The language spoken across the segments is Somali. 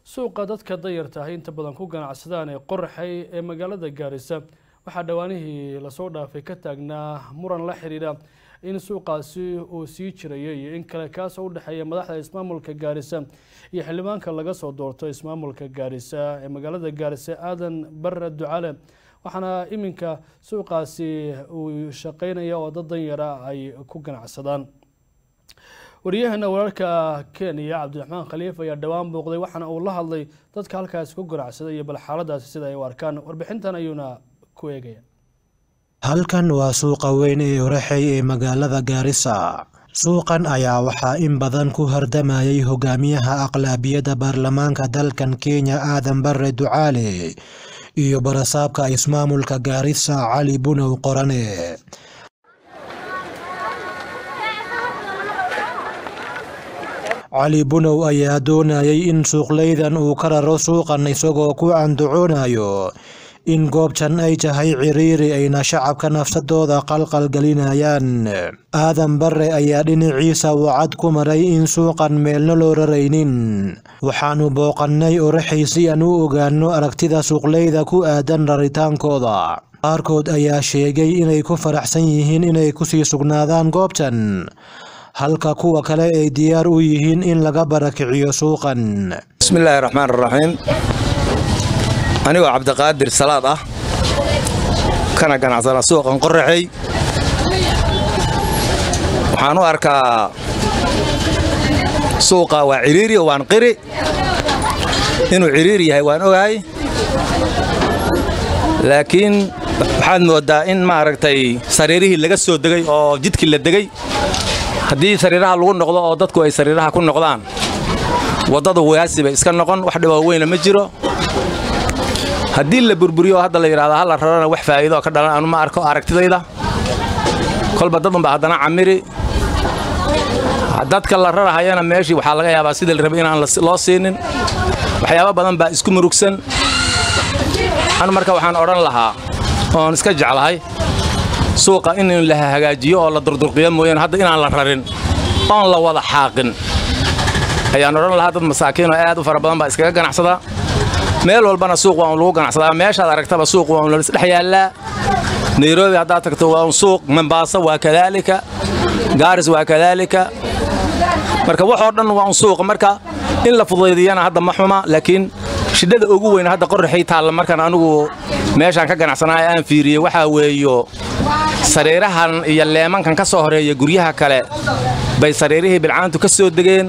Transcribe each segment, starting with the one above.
suuqa dadka dayarta ahi inta badan ku ganacsadaan ee qoraxay ee magaalada gaarisa waxaa dhowaanihii lasoo dhaafay ka taagnaa muran la xiriira in suuqaasi uu sii jirayay iyo in kale kaasoo u dhexeeya madaxda ismaamulka gaarisa iyo xildhibaanka laga soo doorto ismaamulka gaarisa ee magaalada gaarisa aadan barre ducale waxaana iminka suuqaasi uu shaqeynaya oo dad danyara ay ku ganacsadaan wariyahana wararka kenya cabdiraxmaan khaliif ayaa dhowaan booqday waxaana uu la hadlay dadka halkaasi ku ganacsaday iyo bal xaaladaasi sida ay u arkaan warbixintan ayuuna ku eegaya halkan waa suuqa weyn ee oraxey ee magaalada gaarisa suuqan ayaa waxaa in badan ku hardamayay hogaamiyaha aqlaabiyadda baarlamaanka dalkan kenya aadan barre ducaale iyo barasaabka ismaamulka gaarisa cali bunow qorane cali bunow ayaa doonayay in suuqleydan uu ka raro suuqan isagoo ku andacoonayo in goobtan ay tahay ciriiri ayna shacabka nafsadooda qalqal gelinayaan aadan barre ayaa dhinaciisa wacad ku maray in suuqan meelna loo raraynin waxaanu booqannay oraxay si aan u ogaano aragtida suuqleyda ku aadan raritaankooda qaarkood ayaa sheegay inay ku faraxsan yihiin inay kusii sugnaadaan goobtan halka kuwa kale ay diyaar u yihiin in laga barakiciyo suuqan bismillaahi raxmaan raxiim anigoo cabdiqaadir salaad ah kana ganacsana suuqan qoraxey waxaan u arkaa suuqa waa ciriiri oo waan qiri inuu ciriiri yahay waan ogahay laakiin waxaad mooddaa in maaragtay sariirihii laga soo degay oo jidkii la degay haddii sariiraha lagu noqdo oo dadku ay sariiraha ku noqdaan waddadu wayaasi bay iska noqon wax dhiboo weyna ma jiro haddii la burburiyo oo hadda la yidhahdo halla rarana wax faa'iido oo ka dhalan anu ma arko aragtidayda kolba dad unba haddana camiri dadka la rarahayana meeshii waxaa laga yaabaa sidii la rabay inaan loo siinin waxyaabo badan baa isku murugsan anu marka waxaan odhan lahaa oon iska jeclahay suuqa in la hagaajiyo oo la durdurqiyo mooyaane hadda inaan la rarin oon la wada xaaqin ayaan odhan lahaa dad masaakiinoo aad u fara badan baa iskaga ganacsadaa meel walbana suuq waa un lagu ganacsadaa meeshaad aragtaba suuq waa un laisdhex yaallaa nairobi haddaad tagto waa un suuq mombaaso waa kadaalika gaaris waa kadaalika marka waxoo dhan waa un suuqa marka in la fudaydiyana hadda ma xuma laakiin shidhada ugu weyn hadda qoraxay taalla markaan anigu meeshaan ka ganacsanaayo aan fiiriyey waxaa weeyo sariirahan iyo leemankan ka soo horeeya guryaha kale bay sariirihii bilcaantu ka soo degeen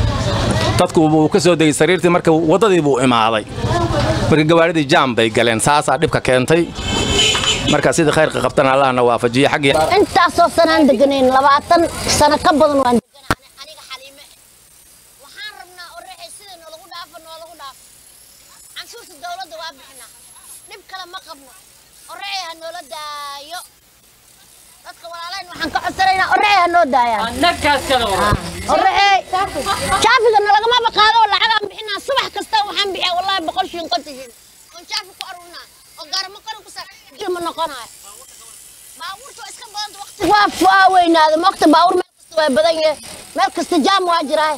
dadku wuu ka soo degay sariirtii marka waddadii buu imaaday marka gawaadhidii jaam bay galeen saasaa dhibka keentay marka sidii khayrka qabtana allahna waafajiye xaggii intaasoo sanaan deganayn labaatan sano ka badan waan deganaa aniga xaliime waxaan rabnaa oraxay sida noolagu dhaafo noolagu dhaafo canshuurta dawladda waa bixinaa dhib kale ma qabno oraxay ha noola daayo dadka walaalayn waxaan ka codsanaynaa oraxay ha noo daayaan oraxay jaafiga nalagamaba qaado lacagaan bixinaa subax kasta waxaan bixiyaa wallaahi boqol shilin konton shilin oon jaafi ku arurinaa oo gaaramo kale ku sa ma noqonayo baabuurta iska badanta waqti waa waa weynaada waqti baabuur meel kasta waa badan yahay meel kasta jaam waa jiraa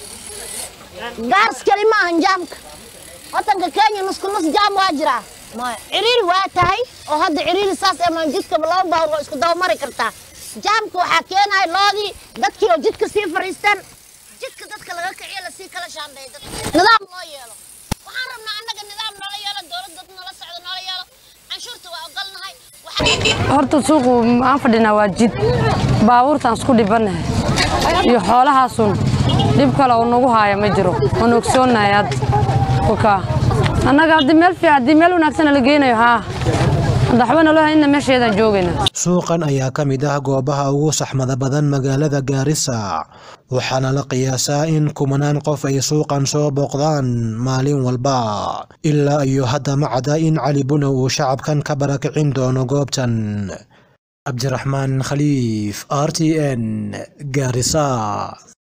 gaars kali ma ahan jaamka wadanka kenya nusku nus jaam waa jiraa ciriiri waa tahay oo hadda ciriiri saas ama jidka laba baabuur waa isku daba mari kartaa jaamka waxaa keenaya loodii dadkii oo jidka sii fariistaan jidka dadka laga kiciyo lasii kala shaandheey nidaam loo yeelo waxaan rabnaa annaga nidaam noola yeelo dowlad dad noola socdo noola yeelo canshuurta waa ogolnahay horta suuqu aan fadhinaa waa jid baabuurtaan isku dhibanahay iyo xoolahaasun dhib kale oo nagu haaya ma jiro waan ogsoonnahay hadda kukaa annaga haddii meel fiican haddii meel wanaagsana la geynayo haa hadda waxba naloo hayna meesheedaan joogaynaa suuqan ayaa ka mid ah goobaha ugu saxmada badan magaalada gaarisa waxaana la qiyaasaa in kumanaan qof ay suuqan soo booqdaan maalin walba ilaa iyo hadda ma cadda in cali bunow uu shacabkan ka barakicin doono goobtan cabdiraxmaan khaliif r t n gaarisa